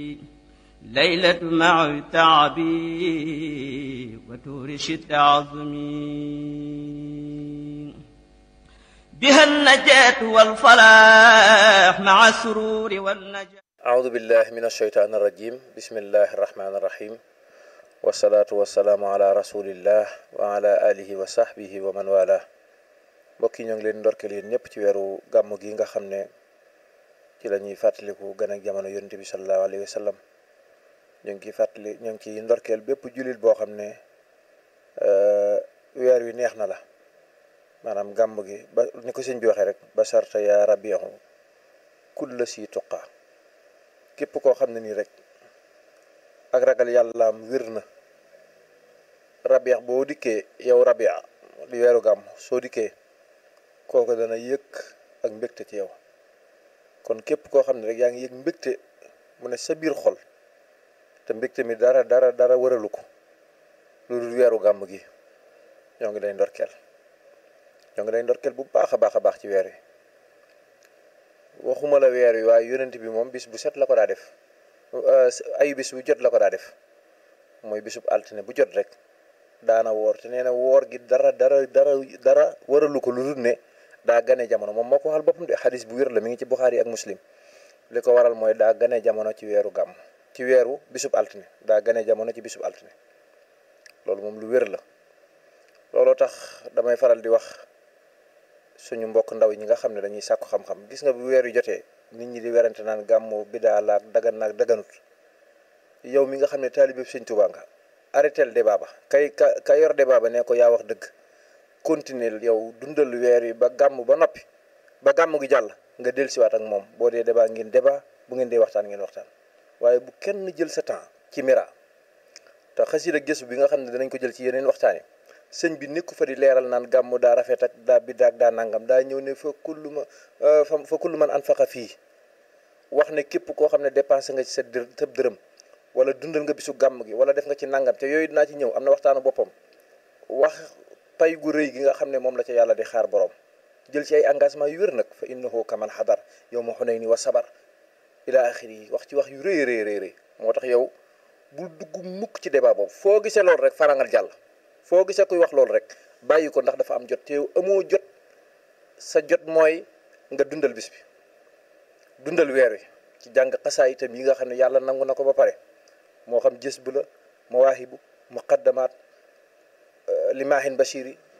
ليلة مع تعبي وتورش التعظمي بها النجاة والفلاح مع السرور والنجاة أعوذ بالله من الشيطان الرجيم بسم الله الرحمن الرحيم والصلاة والسلام على رسول الله وعلى آله وصحبه ومن والاه mbokk yi ñoo ngi leen ndorkeel yéen ñëpp ci weeru gàmm gi nga xam ne ci la ñuy fàttaliku gën ak jamono yonent bi sallallahu alayhi wa sallam ñu ngi ciy fàttali ñu ngi ciy ndorkeel bépp jullit boo xam ne weer wi neex na la maanaam gàmm gi ba ni ko sëñ bi waxee rek ba sarta yaa rabihu kulla si tuqa képp koo xam ne nii rek ak ragal yàllaam wér na rabiix boo dikkee yow rabia di weeru gàmm soo dikkee kooku dana yëg ak mbégte ci yow kon képp koo xam ne rek yaa ngi yëg mbégte mu ne sa biir xol te mbégte mi dara dara dara wëralu ko lu dul weeru gàmm gi ñoo ngi lay ndorkeel ñoo ngi lay ndorkeel bu baax a baax a baax ci weer wi waxuma la weer wi waaye yonent bi moom bis bu set la ko daa def ayu bis bu jot la ko daa def mooy bisub altine bu jot rek daana woor te nee na woor gi dara dara dara dara waralu ko lu dul ne daa gane jamono moom moo ko waxal boppam de xadis bu wér la mi ngi ci Buxaari ak Muslim li ko waral mooy daa gane jamono ci weeru gàmm ci weeru bisub altine daa gane jamono ci bisub altine loolu moom lu wér la looloo tax damay faral di wax suñu mbokk ndaw ñi nga xam ne dañuy sàkku xam-xam gis nga bu weer yu jotee nit ñi di werante naan gàmmu bidaa laak dagan naak daganut yow mi nga xam ne taalibe Sëñ Tuubaa nga arrêtel débat ba kay ka ka yor débat ba ne ko yaa wax dëgg continuer yow dundal weer yi ba gàmm ba noppi ba gàmm gi jàll nga dellusiwaat ak moom boo dee débat ngeen débat bu ngeen dee waxtaan ngeen waxtaan waaye bu kenn jël sa temps ci mira te xasida gëstu bi nga xam ne danañ ko jël ci yeneen waxtaan yi sëñ bi nekku fa di leeral naan gàmm daa rafet ak daa biddaa ak daa nangam daa ñëw ne fa kullu ma fa kullu man anfaqa fii wax ne képp koo xam ne dépensé nga ci sa dër tëb dërëm wala dundal nga bisu gàmm gi wala def nga ci nangam te yooyu dinaa ci ñëw am na waxtaanu boppam wax pay gu rëy gi nga xam ne moom la ca yàlla di xaar borom jël ci ay engagement yu wér nag fa innahu kaman xadar yow ma xunay ni wa sabar ila axiri yi wax ci wax yu rëy rëy rëy moo tax yow bul dugg mukk ci débat boobu foo gisee loolu rek farangal jàll foo gisee kuy wax loolu rek bàyyi ko ndax dafa am jot te yow amoo jot sa jot mooy nga dundal bis bi dundal weer wi ci jàng xasaa itam yi nga xam ne yàlla nangu na ko ba pare moo xam jës bu la mawaahibu muqaddamaat limaahin bashiri